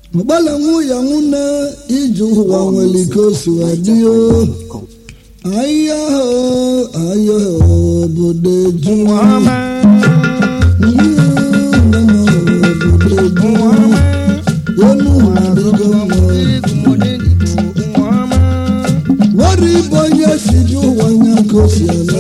ọgbala nwunye nwune ije ụwa nwere ike o si wee dị o ahịa ahụ ahịa obodo eju nwere ibe onye si dị ụwa nya ka o si eme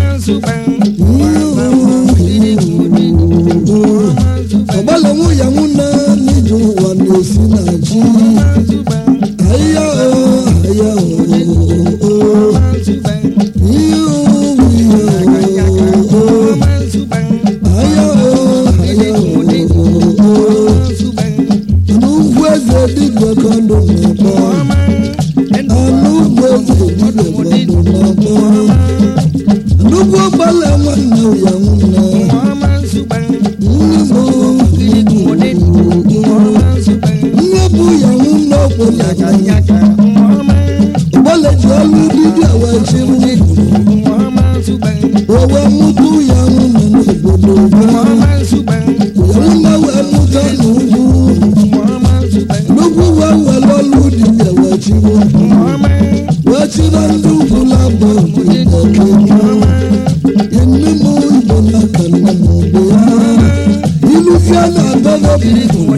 ọgbala nwunye nwune n'ije ụwa na-esi na ji ahịa ahụ ahịa ahụ Anugwu eze dibịa ka ndụ na-akpọ Anugwu eze dibịa ka ndụ na-akpọ Anugwu ọgbala nwanne ya nwanne Nne bụ ya nwanne ọkwụla Ọgbala ji ọlụ dibịa wee chịrị Owe mụtụ ya nwanne n'obodo Ya nwanne wee mụta n'ugwu N'ugwu wee were ọlụ dibịa wee chịrị wee chịrị ndị ugwu labọ Enne m Igbo n'aka nne m bụ ya Ilufia na-adọrọ bụ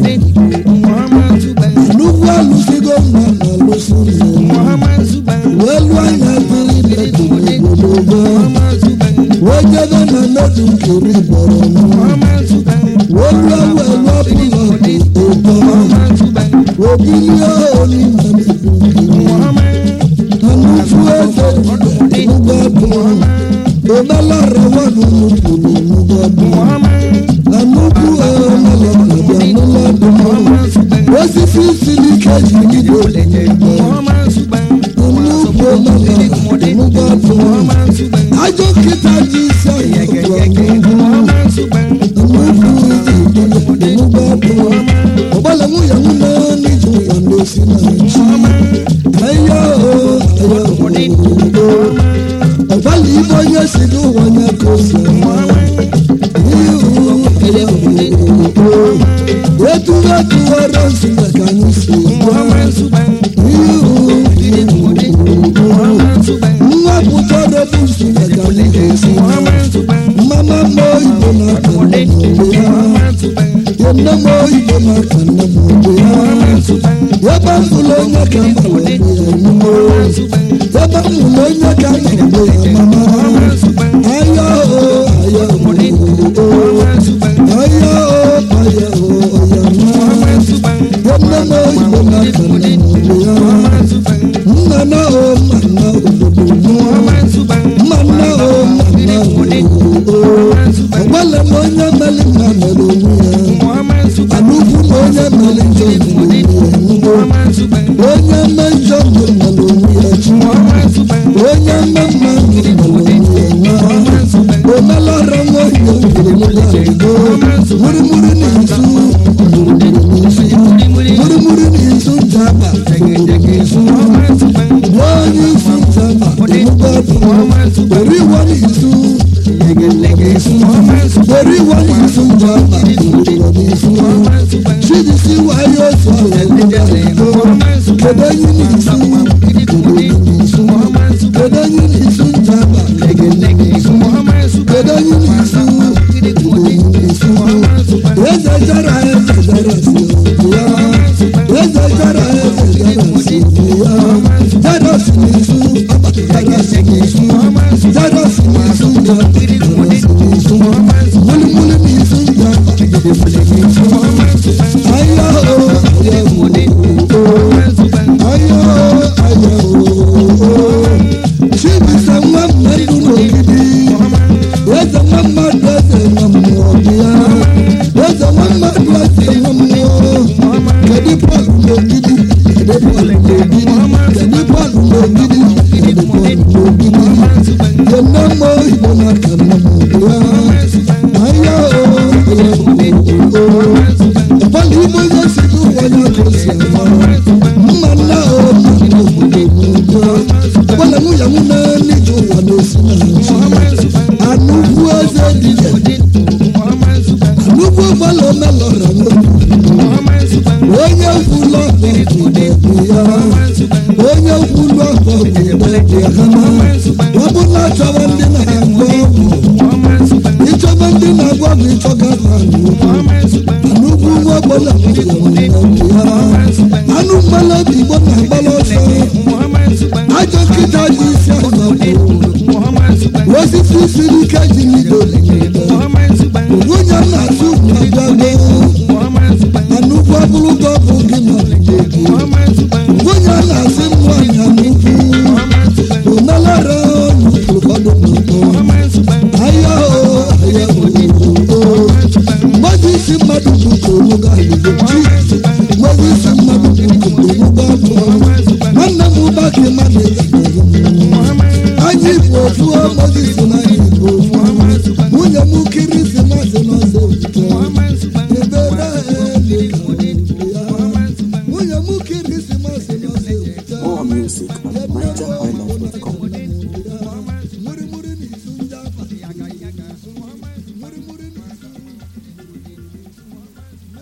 Nnukwu alụsigo mma na alụsi nne wee lụọ anya dịrị bekiri ogologo wee jebe na mmedu nkiri bọrọ m wee lụọ wee lụọ pụlọ ụtọ wee bilie onime mmedu nkiri na nnukwu eze ugbo bụ omelara nwanụ nnukwu na nnukwu bụ na nnukwu omelara bịa n'ụlọ dị osisi siri ike jigide onyinye nnukwu omelara nnukwu bụ ajọ nkịta ji isi ọhịa ọgbala nwunye nwunye n'iji ụwa na-esi na ji ahịa ọgbala ibe onye si n'ụwa nya ka o si etuwe etuwere nzume ka anyị si nwa pụtara bụ nzume ka anyị ga-esi mama m oyibo n'aka nne m ogbe ya nne m oyibo n'aka nne m ogbe ya ebe m hụrụ onye ka m gbara ya n'ime ebe m hụrụ onye ka m gbara ya mama ahịa o ahịa o ahịa o ahịa o ya mma nne m oyibo n'aka nne m ogbe ya nna na o mma na obodo mma nna o mma na obodo ọgbala m onye meli mma mere onwe ya anụkwu m onye meli njọ mere onwe ya onye mme njọ mere onwe ya chi onye mme mma mere onwe ya nwa omelara nwoke mere onwe ya ego murimuri n'izu murimuri n'izu murimuri n'izu jaba n'izu onye isi jaba enugbe bụ oriwo n'izu oriwo n'izu jaba oriwo n'izu chidisi wayo sọ kedu onye n'izu kedu onye n'izu kedu onye n'izu jaba kedu onye n'izu kedu onye n'izu eze jara eze jara si ya eze jara eze jara si ya jara si n'izu jara si n'izu jara si n'izu jara si n'izu mulimuli n'izu jaba mulimuli n'izu aya o aya o aya o aya o chibisa nwa mmadụ n'ogidi eze nwa mmadụ eze nwa mmụọ bịa eze nwa mmadụ eze nwa mmụọ kedu bọọlụ n'ogidi kedu bọọlụ n'ogidi kedu bọọlụ n'ogidi kedu bọọlụ n'ogidi yenne m oyibo n'aka nne m bịa aya o aya o ọbọlụ igbo onye si n'ụwa ya ka o si ama mma nna o mma nna obodo m bịa ọbọlụ nwunye nwunye n'ije ụwa na-esi na nchi anụkwu eze dibịa anụkwu ụgbọala omelọra n'obi onye kwulu ọkọ bụ ya onye kwulu ọkọ bụ ya kama ọ bụ na achọrọ ndị na-agba ọgwụ ịchọba ndị na-agba ọgwụ ịchọga na nnukwu nwa ọgbọla anụ mmanụ obi igbo na-agbala ọsọ ajọ nkịta ji isi azọ osisi siri ike ji n'ido nwunye m na-asụ na-agbago anụkwu ọbụrụ gị ọbụ gị ma nwunye a na-asị m nwaanyị anụkwu omelara ụfọdụ n'ụtọ ahịa o ahịa o mmadụ isi mmadụ bụ koro ga-alụgo chi mmadụ isi mmadụ bụ koro ga-abụ nwanne m ụba ka mmadụ anyị bụ ofu mmadụ isi na anyị bụ ofu nwunye m kiri isi masị n'ọsọ ofufe ebere nwunye m kiri isi masị n'ọsọ ofufe More music at Niger